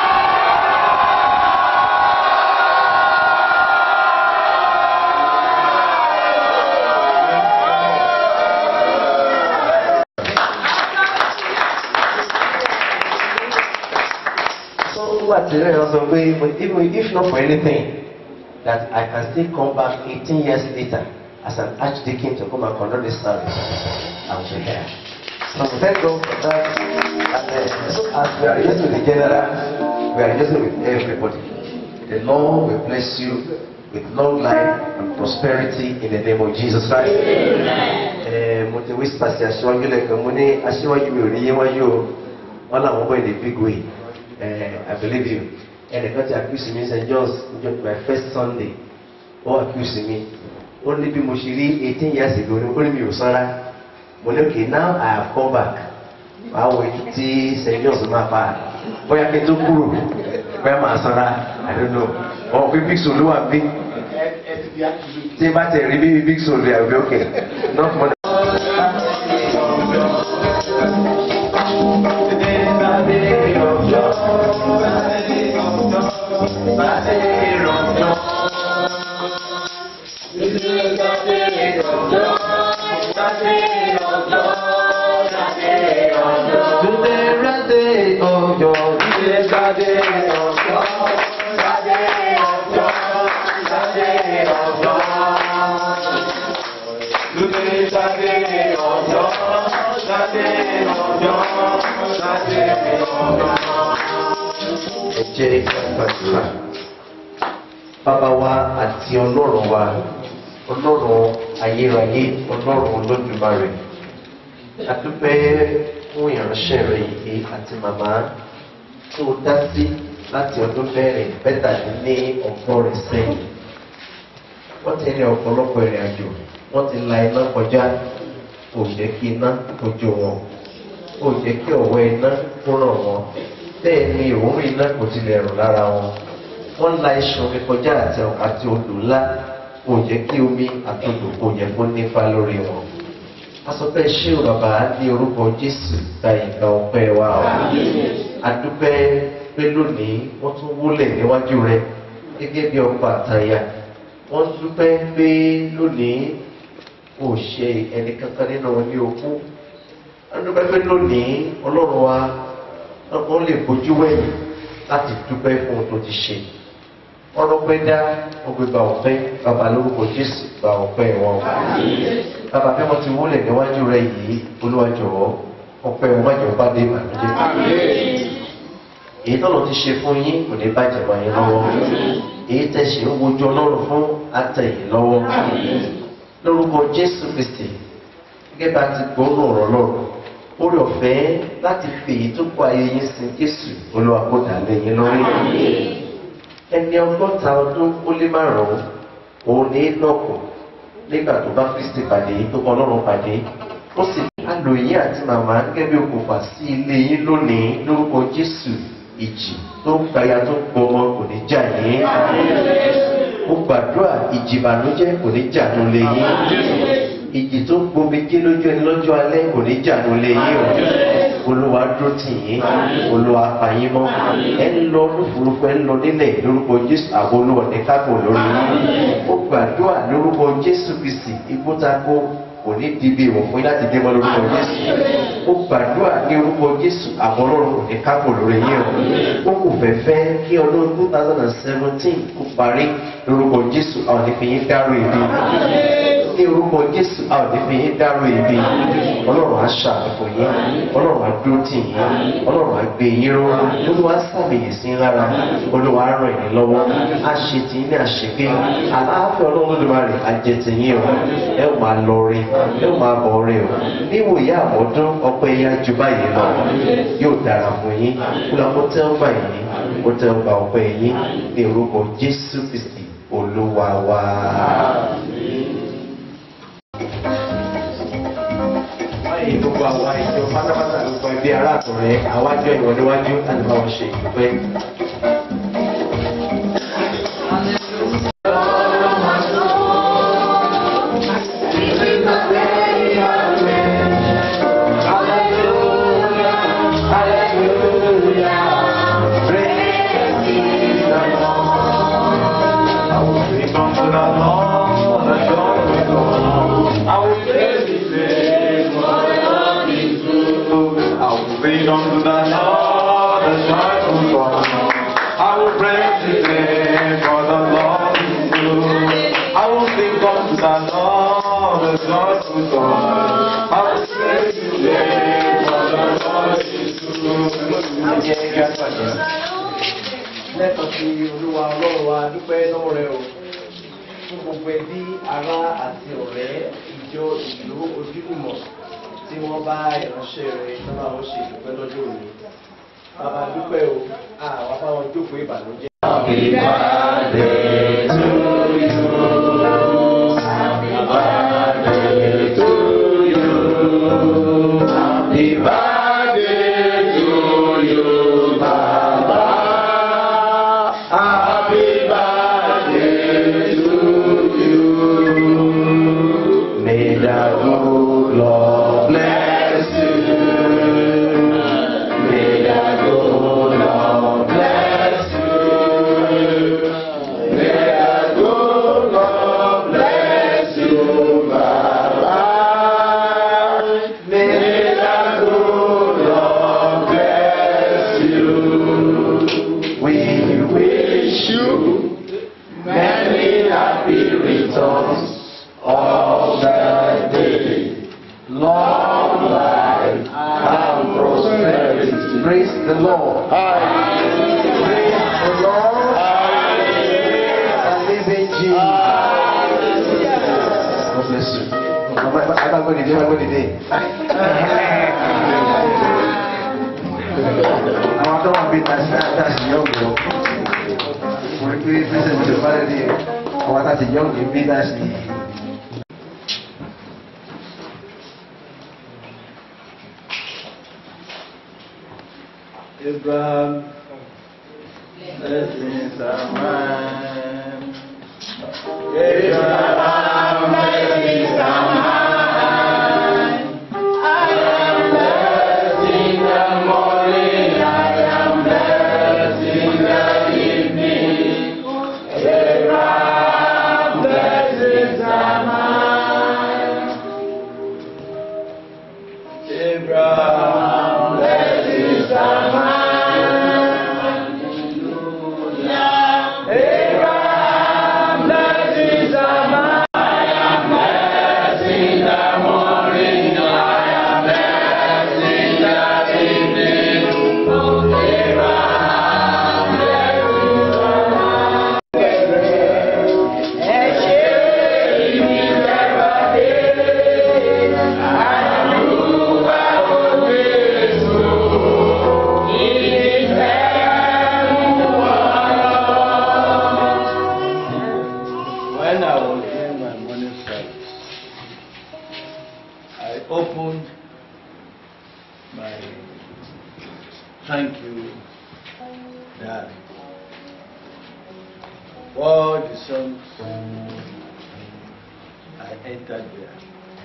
So what the Lord also say, but even if not for anything, that I can still come back 18 years later as an archdeacon to come and conduct this service, I will be here. So we thank God for that. And uh, so as we are just with the general, we are just with everybody. The Lord will bless you with long life and prosperity in the name of Jesus Christ. Eh, mo ti whisper sí aṣíwájú lẹ́ẹ̀kan mo ní aṣíwájú mi ò ní yéwájú o wọ́n làwọn bọ̀ in a big way eh, I believe you ẹnìkan ti accuse me St. John's njọ my first Sunday ó accuse me ó ní bí mo ṣe rí eighteen years ago ní ó ní mi ò sanra mo ní okay now I have come back wàá wo ètò tí St. John's máa pa bóyá kí n tó kúrò bóyá máa sanra I don't know ọ̀ pé big soul ló wà bí tí bá tẹ̀ rí bí big soul rẹ̀ àbí okay not more than. ẹ jẹ́ gbàdúrà bàbá wa àti ọlọ́run wa ọlọ́run ayérayé ọlọ́run olódùmarè adúpẹ́ fún ìránṣẹ́ rẹ yìí àti màmá tó dá sí láti ọdún mẹ́rin mẹ́tàdínní ọgọ́rin sẹ́yìn wọ́n ti ní ọ̀pọ̀lọpọ̀ ìrìn àjò wọ́n ti la iná kọjá kò jẹ́ kí iná kojú wọn kò jẹ́ kí ọ̀wọ́ iná kúrò wọn bẹ́ẹ̀ ni òórùn iná kò tilẹ̀ rùn lára wọn wọ́n la iṣan omi kọjá àti àti odò ńlá kò jẹ́ kí omi àti odò kò yẹ kó nípa lórí wọn. asọpẹ́ ṣé o bàbá ní orúkọ Jésù gba ìgbà ọpẹ́ wa o adúpẹ́ pé lónìí wọ́n tún wúlẹ̀ níwájú rẹ gẹ́gẹ́ bí ọkọ àtàyà wọ́n dúpẹ́ pé lónìí kò ṣe ẹnì kankan nínú wọn ní okú wọ́n dúpẹ́ pé lónìí ọlọ́run wa wọ́n lè bójú wẹ̀yìn láti dúpẹ́ fún ohun tó ti ṣe ọ̀rọ̀ pẹ́ dá ọgbẹ́ gba ọ̀pẹ́ bàbá lórúkọ Jésù gba ọ̀pẹ́ wọn bàbá bí wọ́n ti wúlẹ̀ níwájú rẹ yìí Olúwa jọ̀wọ́ ọpẹ́ wọn má jọ bá dé ìbànújẹ́ èyí tọ́lọ̀ ti ṣe fún yín kò ní bàjẹ́ mọ́ yín lọ́wọ́ èyí tẹ́ ṣe ń wojú ọlọ́run fún àtẹ̀yìn lọ́wọ́ lórúkọ Jésù Kristi gẹ́gẹ́ bá ti gbóòórùn ọ̀rọ̀ lọ́rùn orí ọ̀fẹ́ láti fi èyí tó kọ ayé yín sin Jésù Olúwa kó dà lẹ́yìn lórí ẹni ọgọ́ta ọdún ó lé márùn-ún òun ní lọ́kù nígbà tó bá Kristi pàdé tó kọ ọlọ́run pàdé ó sì alò yín àti màmá gẹ́gẹ́ bí okùnfà sí ilé yín lónìí lórúkọ Jésù ìjì tó ń gbaya tó ń gbọmọ kò ní jà yín mo gbàdúrà ìjì ìbànújẹ́ kò ní jà nù lé yín ìjì tó ń gbomi jí lójú ẹni lọ́jọ́ alẹ́ kò ní jà nù lé yín o olúwa dúró tì yín olúwa pa yín mọ́ ẹ ń lọ lófurufú ẹ ń lọ nílẹ̀ lórúkọ Jésù àwọn olúwa ní kápò lórí yín mo gbàdúrà lórúkọ Jésù Kristi ikú ta kó kò ní dìbì ìwọ̀n fún yín láti dé mọ́ lórúkọ Jésù ó gbàdúrà ní orúkọ Jésù àwọn ọlọ́run kò ní kápò lórí yín o ó kò fẹ́fẹ́ kí ọdún two thousand and seventeen kó parí lórúkọ Jésù àwọn ìfìyín dárò ìbí ní orúkọ jésù a ò ní fi yín dárò ibi ọlọ́run á ṣàtúnfò yín ọlọ́run á dúró tì yín ọlọ́run á gbé yín ró olúwa á sàmìyè sí yín lára olúwa á ràn yín lọ́wọ́ á ṣe tì yín ní àṣepé àlàáfíà ọlọ́run lódùmarè á jẹ tì yín o ẹ ó máa lọ rí ẹ ó máa bọ̀ rí o níwòye àmọ́dún ọpẹ́ yá ju báyìí lọ yóò dára fún yín kúlọ̀ kó tẹ́ ọgbà yín kó tẹ́ ọgbà ọpẹ́ yín ní orúkọ jésù kristi olúwa wa. báyìí gbogbo àwa ìjọ pátápátá gbogbo ẹbí ará àtọ̀rẹ́ àwájọ ìwọ níwájú láti bá wọn ṣe ìdúpẹ́. I will sing unto the Lord a joyful song. I will praise His name, for the Lord is good. I will sing unto the Lord a joyful song. I will praise His name, for the Lord is good. I will sing unto the Lord a joyful song. I will praise His name, for the Lord is good. lẹ́tọ̀ọ́ sí olúwa ọlọ́run wa dúpẹ́ lọ́wọ́ rẹ o fún gbogbo ẹbí ará àti ọ̀rẹ́ ìjọ ìlú ojúlùmọ̀ tí wọ́n bá ìránṣẹ́ rẹ sábà wọ́n ṣe ìdúpẹ́ lọ́jọ́ òní bàbá dúpẹ́ o àwọn afáwọn jókòó ìbànújẹ́. May the good Lord bless you. May the good Lord bless you. May the good Lord bless you, Baba. May the good Lord bless you. We wish you many happy returns of the day. Long life and prosperity. Praise the Lord. Praise the Lord. And living Jesus. God bless you. I can't go today. I can't go today. Àwọn tó wà bí tàṣí àtàṣì yóò gbọ́. Mo rí pé pẹ́sẹ̀ mi lè bá lè àwọn àtàṣì yóò gbé bí tàṣì. Abraham, blessings are mine. Abraham, blessings are mine. I am blessed in the morning, I am blessed in the evening. Abraham, blessings are mine. Abraham, blessings are mine. Abraham, blessings are mine. I am blessed in the morning. I am blessed in the evening. Abraham, blessings are mine. Ẹ ṣé ìbí ẹ̀rọ dé. Àdúrà òwe èso. Ìfẹ́ mú When I was doing my morning service, I opened my thank you that all the songs I entered there.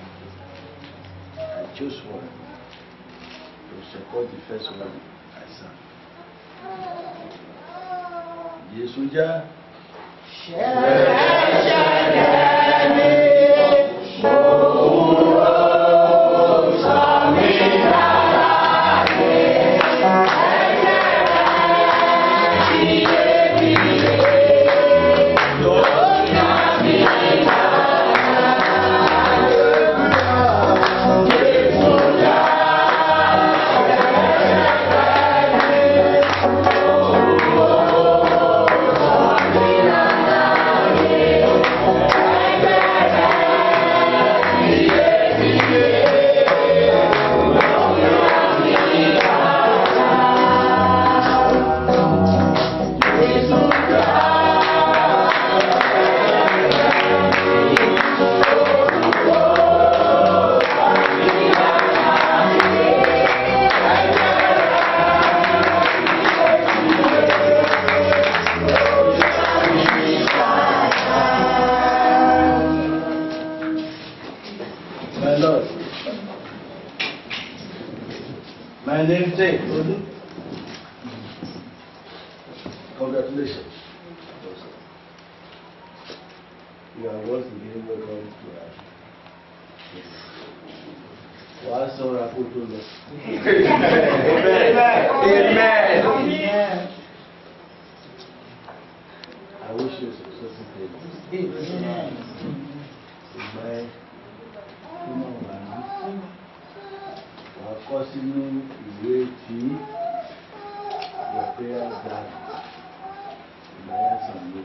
I chose one to support the first one I sang. Yesuja. Say, congratulations. You are once again welcome to our wàá sọ̀rọ̀ àkótó lọ. Amen. I wish you successful day. Ìgbà ẹ kí máa wà ní. Wàá kọ́ sínú ìwé tí your prayers that ìgbà yẹn sàn ló.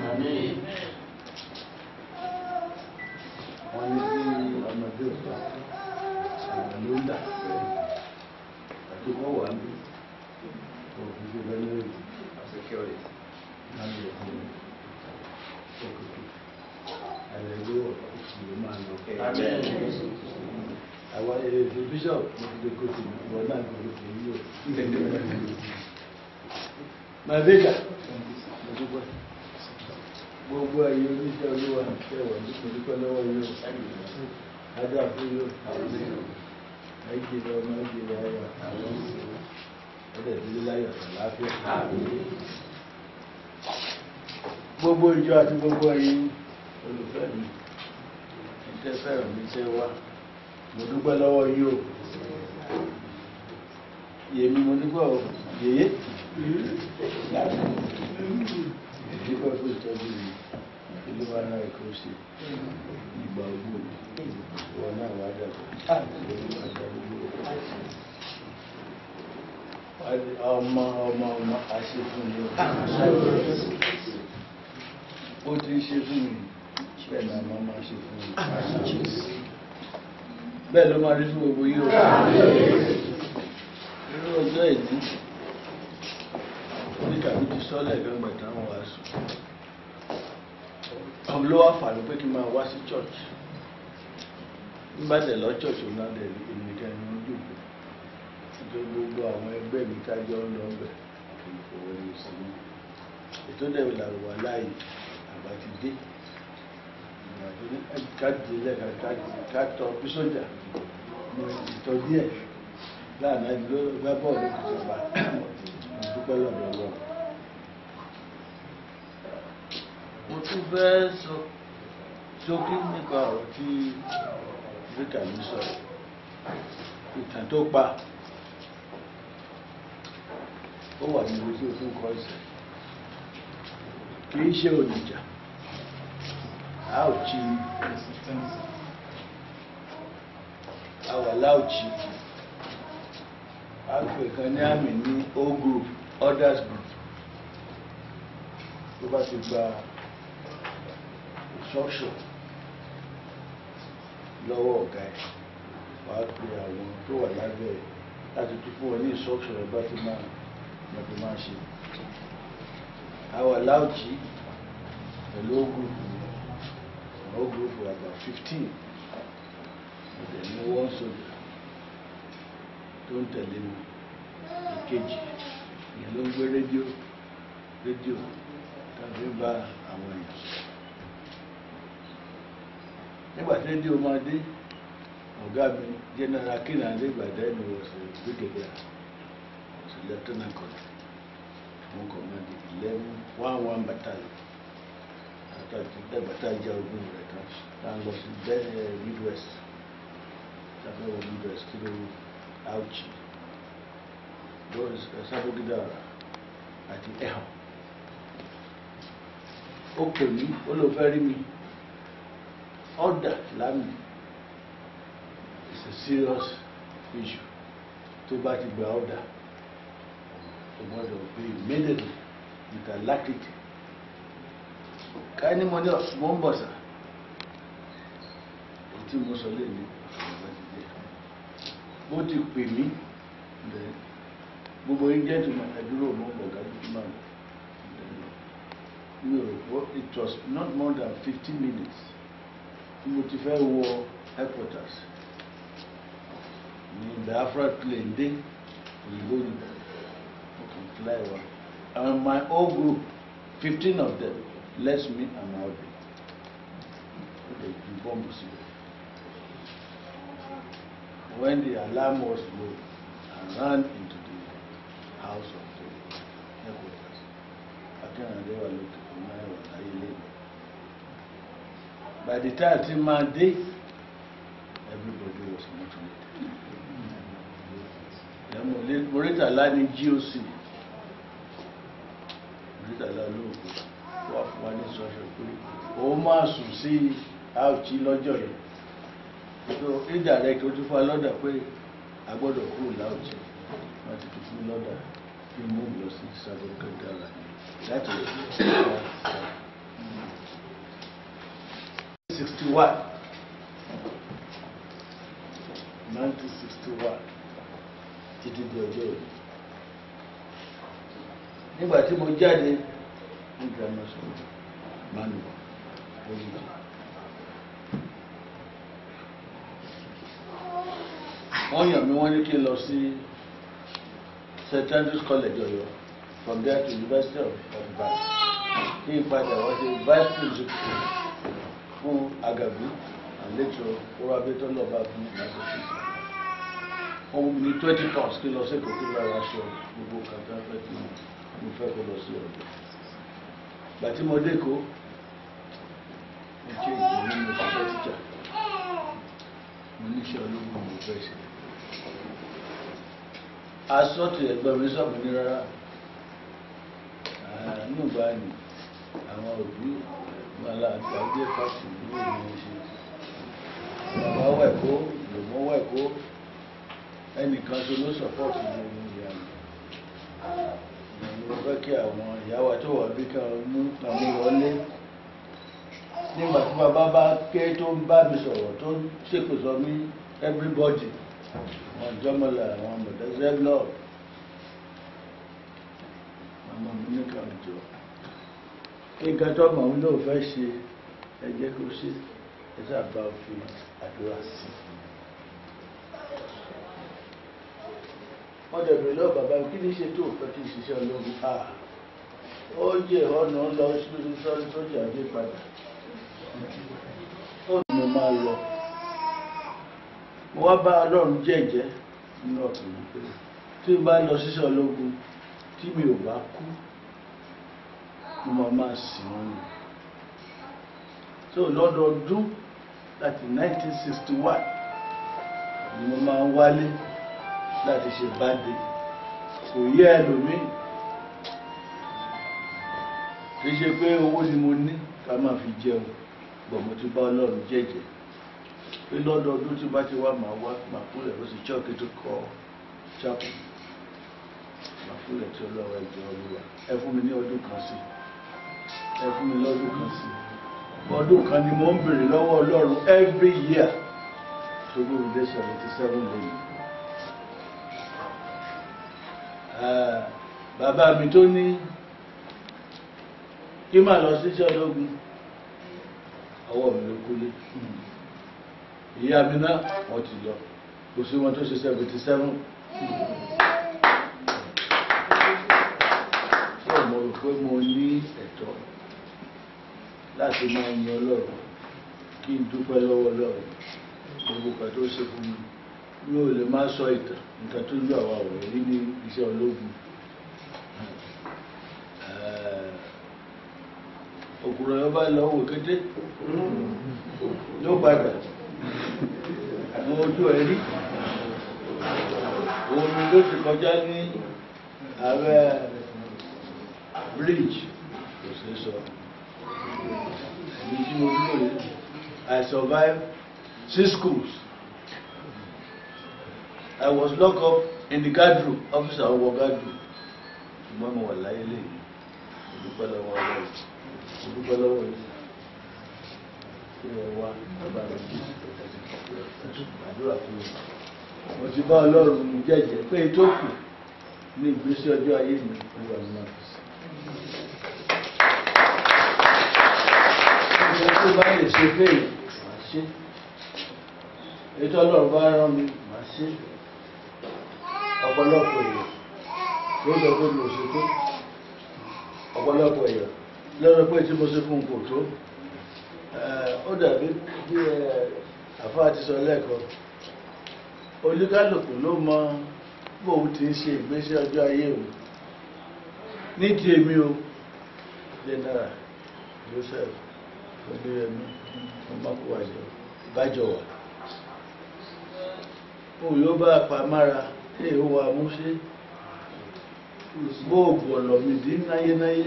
Wọ́n ní kí ọmọdé ọ̀gá àwọn ló ń dà bẹ́ẹ̀. Àti kọ́ wà ní òfin ṣe bẹ́ẹ̀ lórí láti ẹ̀kọ́ òkùnkùn. Àlẹ́lú ìṣòro máa lọ. Àwọn èdè bishop mo ti lè kó sí ìwọ náà kò lè fi yí o. My baker, mo dúpẹ́. Gbogbo ẹ̀yin oníṣẹ́ olúwa tẹ̀wọ̀ ní mo dúpẹ́ lọ́wọ́ yóò. Adé àfúyó. Ẹ̀jẹ̀ lọ ọmọ ẹ̀jẹ̀ lọ ayọ̀. Ẹ̀dẹ̀ ìdílé láyọ̀ àlàáfíà. Gbogbo ìjọ àti gbogbo ẹ̀yin olùfẹ́ mi. Ìtẹ́ fẹ́ràn mi ṣe wá. Mo dúpẹ́ lọ́wọ́ yìí o. Yèmi mo dúpẹ́ o. Yèyé. Dúpẹ́ fún ìtọ́jú mi. Ilé wa náà kò ṣe. Ìgbà ogbó. Ìwọ náà wá dàgbà. Ọmọ ọmọ ọmọ àṣẹ fún mi o. Ó ti ń ṣe fún mi. Bẹ́ẹ̀ ni àmọ́ máa ṣe fún mi. Bẹ́ẹ̀ ló máa rí fún gbogbo yìí o. Irú ọjọ́ ìdí. Oníkàbí ti sọ́lẹ̀ gbẹ́ngbẹ̀ táwọn wá sùn. Àwọn ló wá fà ló pé kí n máa wá sí church. Nígbà tẹ̀ lọ church òun náà dẹ̀ èmi nìkan ni wọ́n jókòó. Nítorí gbogbo àwọn ẹgbẹ́ mi kájọ́ ń lọ bẹ̀ kì í fowó ní sí mi. Ètò dẹ̀ làwọn wà láàyè àgbà ti dé. Ìgbà tó ní káàdì lẹ́ka ká tọ bí sójà. Mo ìtọ́ díẹ̀ láàánú ẹni ló gbá bọ́ọ̀lù ìjọba. Mo dúpẹ́ lọ́dọ̀ lọ. Mo tún fẹ́ sọ ṣókí nípa ọ̀rọ̀ tí Áfíríkà mi sọ̀rọ̀. Ìtàn tó pa ó wà ní ojú òfin kọ́ ẹsẹ̀. Kì í ṣe olùjà. A ò jí a wà láòjì. A pè kan ní àmì ní O group, others group. Tó bá ti gba instruction lọ́wọ́ ọ̀gá ẹ̀ wàá pe àwọn tó wà lábẹ́ ẹ̀ láti tún fún wọn ní instruction ẹ̀ bá ti máa bá ti máa ṣe. Àwọn aláòjì pẹ̀lú ó group ó group about fifteen ọ̀dẹ̀ ní wọ́n sọ̀dọ̀ tó ń tẹ̀lé mi ìkejì ìyẹn ló ń gbé rédíò rédíò tàbí bá àwọn èèyàn sọ̀rọ̀ nígbà tí rédíò máa dé ọ̀gá mi general kinande gbàdá ẹni wọ̀ sí brigadier sí lieutenant colonel fún command eleven one one battalion àtàtì ẹgbàtà jẹ ogun rẹ̀ tán tá a lọ sí bẹ́ẹ̀ midwest tàbí wọ midwest kí ló áùchì lórí sábógídà àti ẹ̀hàn ó pè mí ó lọ fẹ́ rí mi order lámì is a serious issue tó bá ti gba order o gbọ́dọ̀ pay immediately with alacrity ká ní mo ní mo ń bọ̀ sà èyí tí mo sọ lé ní ọ̀gá ti dé bó ti pè mí then gbogbo yín jẹ́ ìtumọ̀ ẹ̀dúró mo ń bọ̀ ọ̀gá tó máa lọ mi ò rò pé it was not more than fifteen minutes tí mo ti fẹ́ wọ headquarters ní Biafra plane dé òyìnbó ni mo kàn fly wa and my whole group fifteen of them less me and my husband ó lè ju bọ́ọ̀mù síbẹ̀ when the alarm was low I ran into the house of the headquarters akínrànlẹ́ wà lókè fún náírà láyé lẹ́yìn by the time tí máa dé everybody was motivated mọ̀rítàlá ní goc mọ̀rítàlá olóògbé wà fún wa ní sọ́ṣọ́ pé ó máa sùn sí àùtí lọ́jọ́ yẹn so indirect ó tún fún wa lọ́dà pé a gbọ́dọ̀ kúrò láùtí wọ́n ti tún fún mi lọ́dà kí n mú lọ sí sábẹ́ kẹ́kẹ́rà láti sixty one nineteen sixty one títí di ọjọ́ òní nígbà tí mo jáde ní grammar school manual olùdí wọ́n yàn mí wọ́n ní kí n lọ sí st andrews college ọ̀yọ́ from there to university of ibadan kí n padà wọ́n ṣe vice principal fún agagu and later orí abẹ́tọ́ lọ́ba fún massachusetts ohun ní twenty pounds kí lọ sí èkó kí lọ́ra aṣọ gbogbo kàtà fẹ́ kí mo fẹ́ kó lọ sí ọ̀dọ̀ gbà tí mo dé kó mo ṣe ìgbìmọ̀ nínú ìṣiṣẹ́ tíjà mo níṣẹ́ ológun mo fẹ́ ṣe asọ́tì ẹgbẹ́ mi sọ̀mù ní rárá nígbà ní àwọn òbí mọ́lá àgbàgbé pàṣẹ ìlú ìlú ṣe bàbá wẹ̀kó lòmọ́ wẹ̀kó ẹnìkan tó ló sọpọ́ọ̀tì ní ìlú ìyá mi mo fẹ́ kí àwọn ìyáwó tó wà bí kan mú àwọn wọlé nígbà tí bàbá bá ké tó ń bá mi sọ̀rọ̀ tó ń ṣèpè sọ mí everybody àwọn ìjọmọlá àwọn mọ̀tẹ́sẹ́ blọọ̀ àmọ́ mi ní kan jọ nǹkan tó mọ̀ ń lò fẹ́ ṣe ẹ jẹ́ kó ṣe ẹ sábà fi àdúrà sí wọ́n dẹ̀ bèrè lọ́wọ́ bàbá mi kí ní ṣe tó fẹ́ kí n ṣiṣẹ́ ológun à ó jẹ́ ọ̀nà lọ sọ́rí sójà dé padà ó ní mo máa lọ mo wá bá ọlọ́run jẹ́jẹ́ nínú ọ̀tún pé tí n bá lọ ṣiṣẹ́ ológun tí mi ò bá kú mo máa máa sìn wọ́n ni so lọ́dọọdún láti 1961 ni mo máa ń wálé láti ṣe báde kò yẹ ẹlòmíì kì í ṣe pé owó ni mo ní ká máa fi jẹun bọ̀ mo ti bá ọlọ́run jẹ́jẹ́ pé lọ́dọọdún tí bá ti wá máa wá máa kúrẹ̀ ó sì chọ́ọ̀kì tó kọ́ chápù máa kúrẹ̀ tí ọlọ́run ẹ̀jẹ̀ olúwa ẹ fún mi ní ọdún kan sí ẹ fún mi lọ́dún kan sí ọdún kan ni mo ń bèrè lọ́wọ́ ọlọ́run every year tó gbóhùn dé seventy seven lẹ́yìn bàbá mi tó ní kí máa lọ sí iṣẹ́ ológun ọwọ́ mi ló kúlé ìyá mi náà wọ́n ti lọ kò sí wọn tó ṣe seventy seven ṣé mo rò pé mo ní ẹ̀tọ́ láti máa yin ọlọ́run kí n dúpẹ́ lọ́wọ́ ọlọ́run gbogbo kan tó ṣe fún mi mi ò lè máa sọ ìtàn nǹkan tó ń lọ àwọn ọ̀rọ̀ yìí ní iṣẹ́ ológun òkúrọ̀ yọba lọ́wọ́ kété yóò padà àwọn ojú ẹ̀ rí òun ni ló ti kọjá ní ààrẹ bridge kò sí sọ èmi tí mo dúró yìí I survived six schools. I was locked up in the guard room, officer of guard room. Ṣùgbọ́n mo wà láyé lè ìdúpẹ́ lọ́wọ́ ọlọ́run. Ìdúpẹ́ lọ́wọ́ yìí. Kí ẹ wá bàbá mi kí àdúrà fún mi. Mo ti bá ọlọ́run jẹ́jẹ́ pé tó kù ní ìgbésí ọjọ́ ayé mi nígbà mi máa fi sí. Ìjọba tó bá lè ṣe fèèrè, màá ṣe. Ètò ọlọ́run bá rán mi, màá ṣe ọ̀pọ̀lọpọ̀ èèyàn ló lọ pé mo ṣe tó ọ̀pọ̀lọpọ̀ èèyàn lọ́rọ̀ pé tí mo ṣe fún kò tó ó dàbí bí àfáà ti sọ lẹ́ẹ̀kan oníkálùkù ló mọ bóun ti ń ṣe ìgbésí ọjọ́ ayé o ní ti èmi o general joseph olóyèmí ọmọkùwàjọ bájọwà òun yóò bá àpamọ́ra tí èèwọ̀ wa mú ṣe bóògùn ọ̀lọ́ mi dín náyénáyé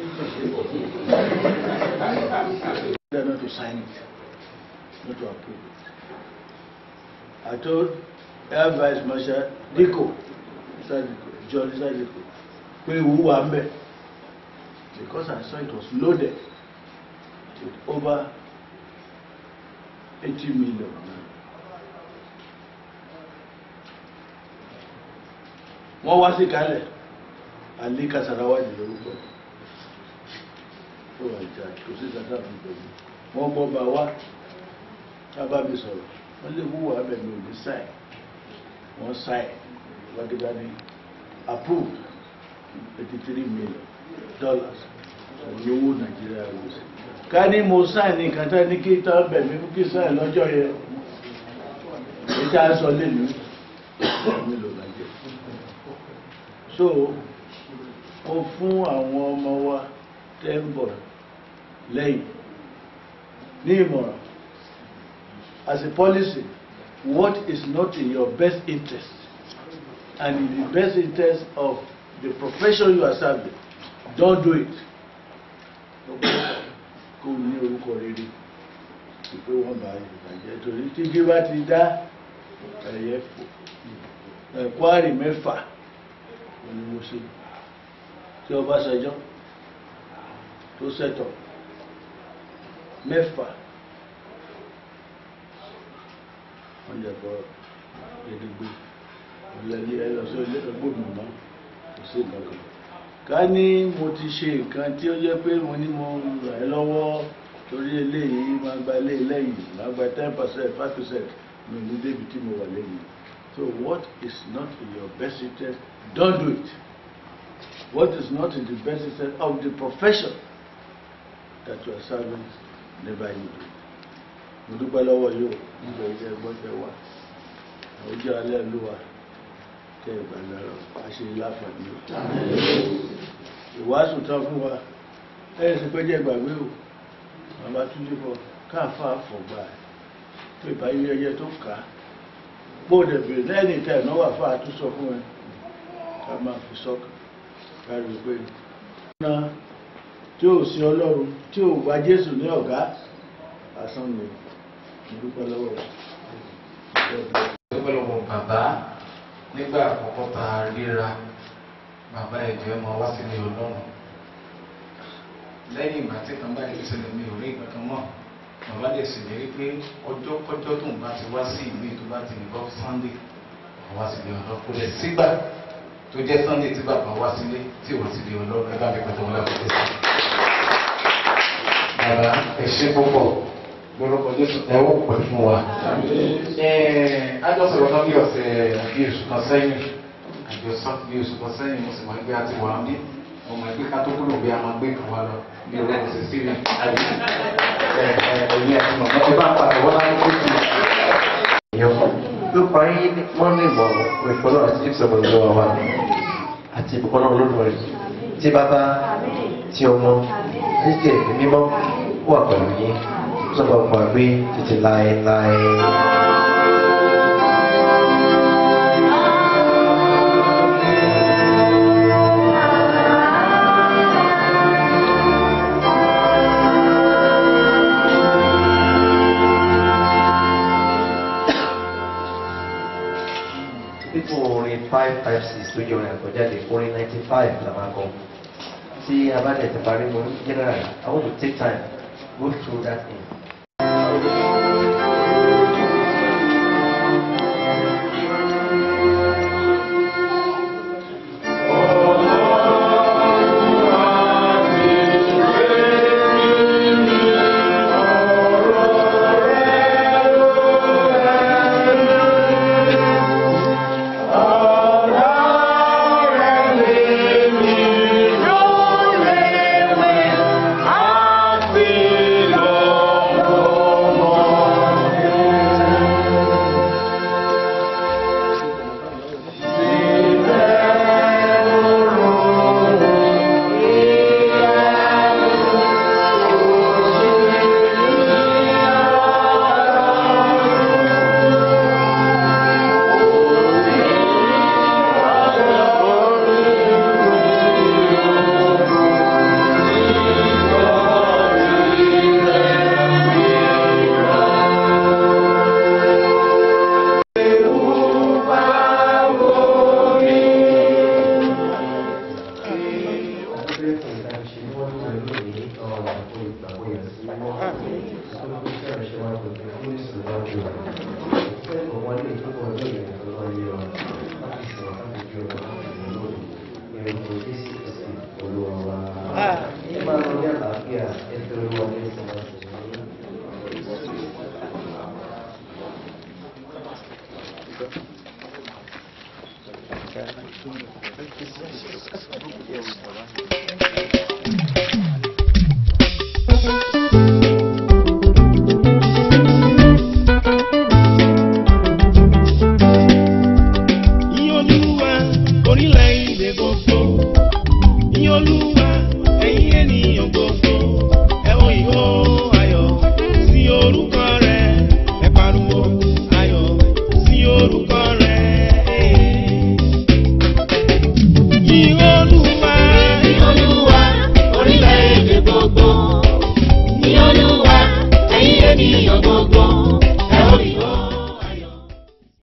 They're not to sign it, not to approve it. I told Air Vice Marshal Diko, Mr. Diko, John Mr. Diko, pé ìwú wà ń bẹ̀ because I saw it was loaded with over 80 million. wọ́n wá sí kalẹ̀ alí kasarawa ní lórúkọ tó wà ìjà kò sí kàtà fún pẹ̀lú wọ́n gbọ́ bá wá tábà mi sọ̀rọ̀ wọ́n lè wúwo abẹ̀mí òní sáì wọ́n sáì wákìtá ní approved eighty three million dollars òní owó nàìjíríà ló sí ká ní mo sáì ní nǹkan tá ní kí tá bẹ̀mí fún kí sáì lọ́jọ́ yẹn èyí tá a sọ lẹ́nu mélòó nàìjíríà so mo fún àwọn ọmọ wa tẹ́ ń bọ̀ lẹ́yìn ní ìmọ̀ràn as a policy what is not in your best interest and in the best interest of the profession you are serving don't do it kó o ní orúkọ rere ìpé wọn bá ìbàjẹ́ torí tí kí bá ti dá ẹ̀yẹ fò ẹ̀kọ́ àrì mẹ́fà ni mo ṣe tí Ọbásanjọ́ tó sẹ́tọ̀ mẹ́fà wọ́n jẹ́ bọ́ gidigbe ọ̀lẹ́lé ẹlọ́sọ ilé ẹgbòmù mọ́ kò sí nǹkan ká ní mo ti ṣe nǹkan tí ó jẹ́ pé mo ní mo rà ẹ́ lọ́wọ́ torí eléyìí máa gba ilé lẹ́yìn máa gba ten percent five percent mi ní débi tí mo wà lẹ́yìn so what is not in your best interest don't do it what is not in the best interest of the profession that you are serving never you do mo dúpẹ́ lọ́wọ́ yóò nígbà ilé ẹgbọ́n tẹ wà ojú alẹ́ ló wà tẹ ìgbàlọ́rọ̀ àṣẹ láǹfààní o ìwàásù tán fún wa ẹ̀yìn sí pé jẹ́ ìgbàgbé o bàbá tún níbọ̀ káàfà fọ̀gbà tó ìbáyé ẹyẹ tó kà á bóòdẹ̀ bèrè lẹ́yìn ìta ìnáwó àfà tó sọ fún ẹ ká máa fi sọ́kà kárí pé ọ̀nà tí ò sí ọlọ́run tí ò gba Jésù ní ọ̀gá asán ni mo dúpẹ́ lọ́wọ́ rẹ̀ dúpẹ́ lọ́wọ́ bàbá nígbà àkọ́kọ́ tá a ríra bàbá ẹ̀jọ̀ ẹ̀ máa wá sílé ọlọ́run lẹ́yìn ìgbà tí kan báyìí ṣẹlẹ̀ mi ò rí nǹkan kan mọ́ bàbá lè ṣèlérí pé ọjọ́ kọjọ́ tó ń bá ti wá sí ìlú tó bá ti ní bọ́ Sunday wọ́n wá sílé ọlọ́run kò lẹ̀ sígbà tó jẹ́ Sunday tí bàbá wá sílé tí ò sílé ọlọ́run ẹ bá mi pẹ̀tọ́ wọn láti tẹ̀sí. bàbá ẹ ṣe púpọ̀ lórúkọ Jésù ẹ wọ́n pẹ̀ fún wa. Ajọ́sọ̀rọ̀ náà bí ọ̀sẹ̀ bí oṣù kan sẹ́yìn, àjọsọ bí oṣù kan sẹ́yìn mo sì máa ń gbé àti wà ní mo máa gbé ká tó kúrò bí a máa gbé kan wá lọ bí owó kò sì sí mi. Àbí ẹ̀yìn àti màmá ẹ bá pàtó wọ́n láti kó sí. ló parí wọ́n ní ìmọ̀ ìfọ́nà àti ìfisọ̀mọ̀ ìlú wa àti ìbùkọ́nà olódùmarè tí bàbá tí ọmọ títí ẹ̀mí mímọ́ wà pẹ̀lú yín sọ́dọ̀ ọ̀pọ̀ àgbé títí láéláé. pípọ̀ orin five five six tó yọ orin àkọjáde orin ninety five la máa kọ tí a bá dẹ̀ ti parí mo ní general I want to take time go through that thing. Happy long, long, long. kó ìgbàgbọ́ yẹn sí mọ́. Ìṣòro tó ṣe àṣẹ wa kò tó fún ìṣòro àjò rẹ̀. Ìfẹ́ ìmọ̀ lè tó bọ̀ ní ìrìn àjò lọ yẹ ọ láti sọ̀rọ̀ láti ju ọ̀rọ̀ láti rìn lórí. Ìrìn kò dé sí ìsìn olúwa wa. Ẹ máa lọ ní àlàáfíà ẹ tó lọ́wọ́ ní ìsìn láti rìn. Yìn Olúwa orílẹ̀-èdè gbogbo. Yìn Olúwa ẹ̀yin ènìyàn gbogbo. Ẹ ó ìhó ayọ̀ sí orúkọ rẹ̀. Ẹ pariwo ayọ̀ sí orúkọ rẹ̀. Yìn Olúwa. Ní Olúwa, orílẹ̀-èdè gbogbo. Ní Olúwa, ẹ̀yin ènìyàn gbogbo.